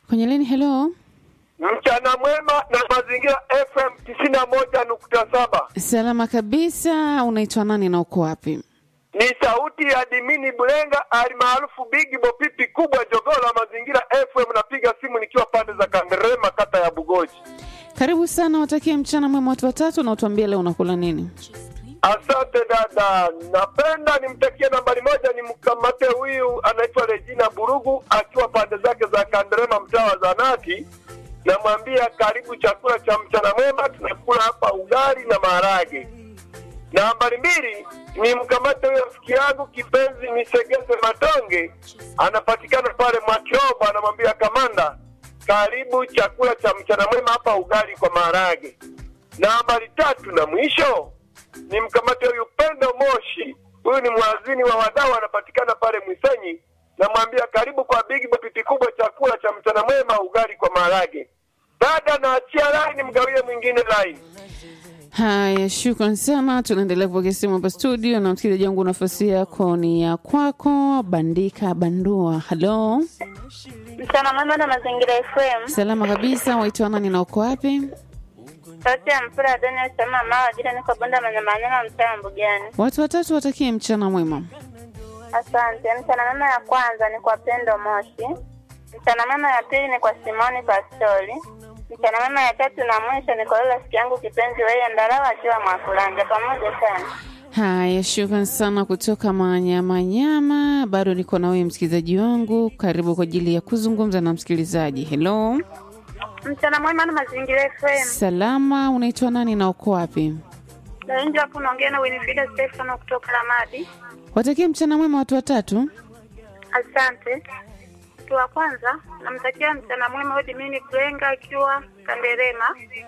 kwenye leni. Hello, Mchana mwema na mazingira FM tisini na moja nukta saba. salama kabisa. Unaitwa nani na uko wapi? Ni sauti ya Dimini Bulenga alimaarufu Bigi Bopipi kubwa jogoo la mazingira FM. Napiga simu nikiwa pande za Kanderema, kata ya Bugoji. Karibu sana, watakie mchana mwema watu watatu, na utuambie leo unakula nini? Asante dada, napenda nimtakie nambari moja, nimkamate huyu anaitwa Regina Burugu akiwa pande zake za Kanderema, mtaa wa Zanati. Namwambia karibu chakula cha mchana mwema, tunakula hapa ugali na maharage. Nambari mbili ni mkamate huyo rafiki yangu kipenzi Misegese Matonge, anapatikana pale Mwakiobo, anamwambia kamanda, karibu chakula cha mchana mwema hapa ugali kwa maharage. Nambari tatu na mwisho ni mkamate huyu Pendo Moshi, huyu ni mwazini wa wadau, anapatikana pale Mwisenyi. Namwambia karibu kwa Big Bapiti kubwa, chakula cha mchana mwema, ugali kwa maharage. Dada, naachia laini, mgawie mwingine laini. Haya, shukran sana. Tunaendelea kupokea simu hapa studio, na msikilizaji wangu, nafasi yako ni ya kwako. Bandika bandua, halo, Mchana mwema na mazingira FM. salama kabisa. Waitwa nani na uko wapi? Sauti ya mpira Daniel Sama Mawa jina niko Bonda Manyamanyama mtaa wa Mbugani. Watu watatu watakie mchana mwema. Asante. Mchana mwema ya kwanza ni kwa Pendo Moshi. Mchana mwema ya pili ni kwa Simoni Pastori. Mchana mwema ya tatu na mwisho ni kwa yule rafiki yangu kipenzi wewe Ndarawa akiwa Mwakulanja. Pamoja sana. Haya, shukran sana kutoka Manyamanyama. Bado niko na wewe msikilizaji wangu, karibu kwa ajili ya kuzungumza na msikilizaji. Hello, Mchana mwema na mazingira FM. salama, unaitwa nani na uko wapi? Na nje hapo naongea na Winifrida Stefano kutoka Ramadi. Watakie mchana mwema watu watatu. Asante. Mtu wa kwanza namtakia mchana mwema Odi Mini Kulenga akiwa Kanderema.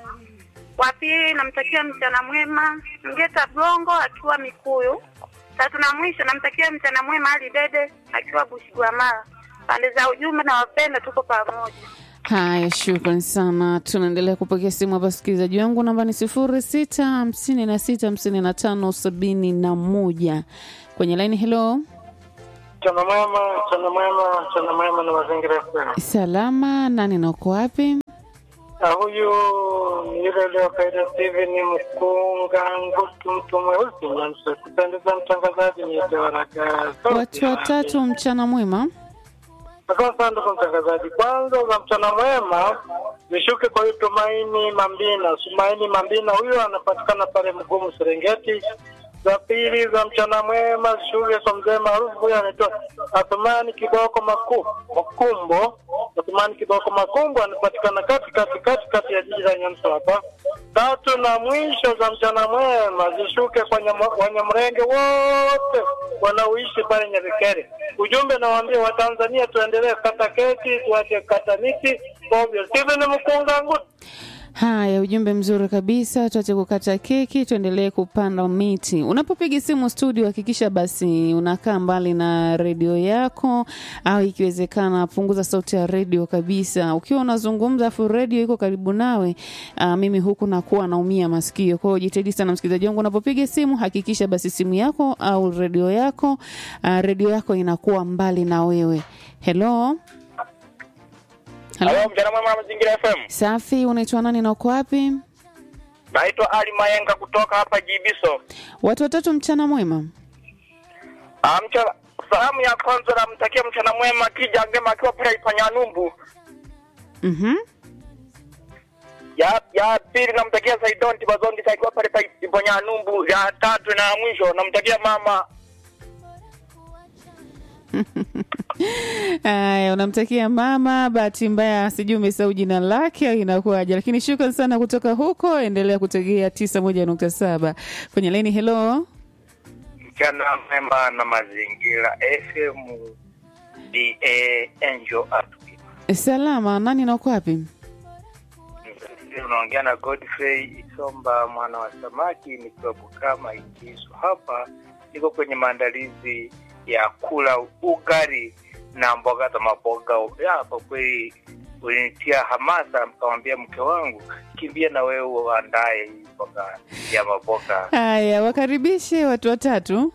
Wa pili namtakia mchana mwema Ngeta Blongo akiwa Mikuyu. Tatu na mwisho namtakia mchana mwema Ali Dede akiwa Bushigwamala. Pande za ujumbe na wapenda, tuko pamoja. Haya, shukran sana. Tunaendelea kupokea simu hapa, sikilizaji wangu, namba ni sifuri sita hamsini na sita hamsini na tano sabini na moja kwenye laini. Hello, Mchana mwema, mchana mwema, mchana mwema na mazingira FM. salama, nani na uko wapi? Na huyu ni yule aliyokaida Steven Mkunga Ngutu, mtu mweusi Nyamsa. Kupendeza mtangazaji, niite waraka Watu watatu, mchana mwema. Asante sana ndugu mtangazaji. Kwanza za mchana mwema nishuke kwa huyu Tumaini Mambina. Tumaini Mambina huyu anapatikana pale Mgumu Serengeti. Za pili za mchana mwema zishuke kwa mzee maarufu huyu anaitwa Athumani Kiboko Maku, Makumbo. Athumani Kiboko Makumbo anapatikana kati kati kati kati ya jiji la Nyamsa hapa. Tatu na mwisho za mchana mwema zishuke kwa nyama- Wanyamrenge wote wanaoishi pale Nyabikere. Ujumbe nawaambia Watanzania tuendelee kata keki, tuache kata miti ovyo. Steven Mkunga Ngutu. Haya, ujumbe mzuri kabisa. Tuache kukata keki, tuendelee kupanda miti. Unapopiga simu studio, hakikisha basi unakaa mbali na redio yako, au ikiwezekana punguza sauti ya redio kabisa. Ukiwa unazungumza afu redio iko karibu nawe, uh, mimi huku nakuwa naumia masikio. Kwa hiyo jitahidi sana, msikilizaji wangu, unapopiga simu hakikisha basi simu yako au redio yako, uh, redio yako inakuwa mbali na wewe. Hello, hello. Halo, mchana mwema na mazingira FM. Safi, unaitwa nani na uko wapi? Naitwa Ali Mayenga kutoka hapa Jibiso. Watu watatu, mchana mwema. Ah, mchana salamu ya kwanza namtakia mchana mwema Kija Ngema akiwa pale Ipanyanumbu. Mhm. Ya ya pili namtakia Saidon Tibazondi akiwa pale pa Ipanyanumbu. Ya tatu na ya mwisho namtakia mama Haya, unamtakia mama. Bahati mbaya sijui umesahau jina lake au inakuwaje, lakini shukran sana kutoka huko. Endelea kutegea tisa moja nukta saba kwenye laini. Hello, mchana mwema na mazingira FM DA Angel Atwi. salama. Nani na uko wapi? Unaongea na Godfrey Isomba mwana wa samaki nikiwa Bukama Ikisu. Hapa niko kwenye maandalizi ya kula ugali na mboga za maboga. Ya, Kwa kweli ulinitia hamasa, mkamwambia mke wangu, kimbia na wewe uandae hii mboga ya maboga. Haya, wakaribishe watu watatu.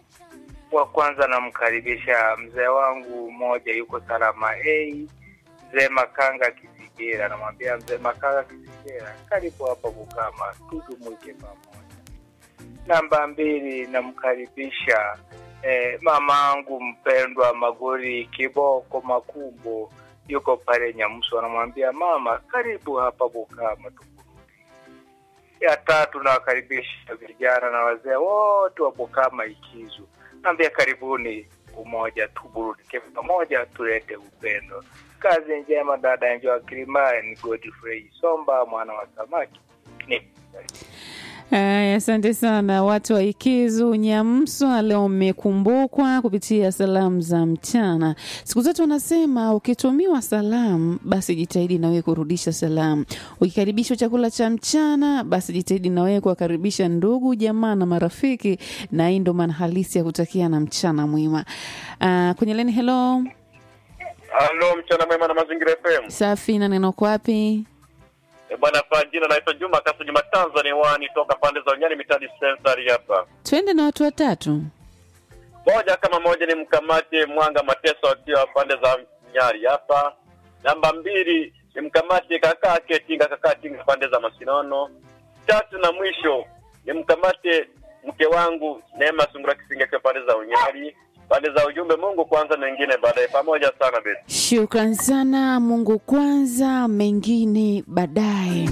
Wa kwanza namkaribisha mzee wangu mmoja yuko Salama A, mzee Makanga Kisigera, namwambia mzee Makanga Kisigera, karibu hapa Bukama, tujumuike pamoja. Namba mbili, namkaribisha eh, mamangu mpendwa Magori Kiboko Makumbo, yuko pale Nyamuso, anamwambia mama, karibu hapa Bukama tuburudi. Ya tatu, nawakaribisha vijana na wazee wote wa Bukama Ikizu, naambia karibuni umoja, tuburudike pamoja, tulete upendo. Kazi njema dada Enjoa Kilimani, Godfrey Somba mwana wa samaki ni Aya, asante sana watu wa Ikizu Nyamswa, leo mmekumbukwa kupitia salamu za mchana. Siku zote wanasema ukitumiwa salamu, basi jitahidi na wewe kurudisha salamu. Ukikaribishwa chakula cha mchana, basi jitahidi na wewe kuwakaribisha ndugu, jamaa na marafiki, na hii ndo maana halisi ya kutakia na mchana mwema. Uh, kwenye leni, hello, Halo, mchana mwema na mazingira FM. safi na neno kwa wapi? E bwana, kwa jina naitwa Juma Kasu Juma Tanzania wani toka pande za Unyani mitadi sensari hapa. Twende na watu watatu. Moja kama moja ni mkamate Mwanga Mateso akiwa pande za Nyari hapa. Namba mbili ni mkamate kakaa Ketinga kakaa Tinga pande za Masinono. Tatu na mwisho ni mkamate mke wangu Neema Sungura Kisinga akiwa pande za Unyari. Pande za ujumbe Mungu kwanza, mengine baadaye. Pamoja sana beti. Shukran sana. Mungu kwanza, mengine baadaye.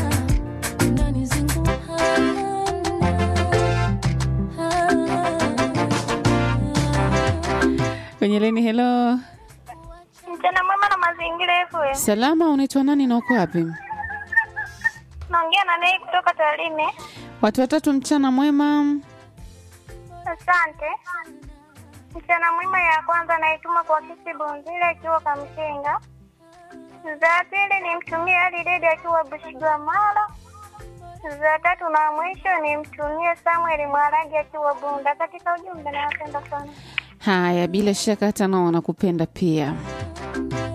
Kwenye leni, hello, Mchana mwema na mazingira FM. salama. Unaitwa nani na uko wapi? Naongea na naye kutoka Tarime. Watu watatu, mchana mwema. Asante. Mchana mwema ya kwanza naituma kwa kisi Bunzile akiwa Kamshenga. Za pili nimtumie Ali Dede akiwa Bushigwamala. Za tatu na mwisho nimtumie Samuel Mwaragi akiwa Bunda. Katika ujumbe nawapenda sana. Haya, bila shaka hata nao wanakupenda pia.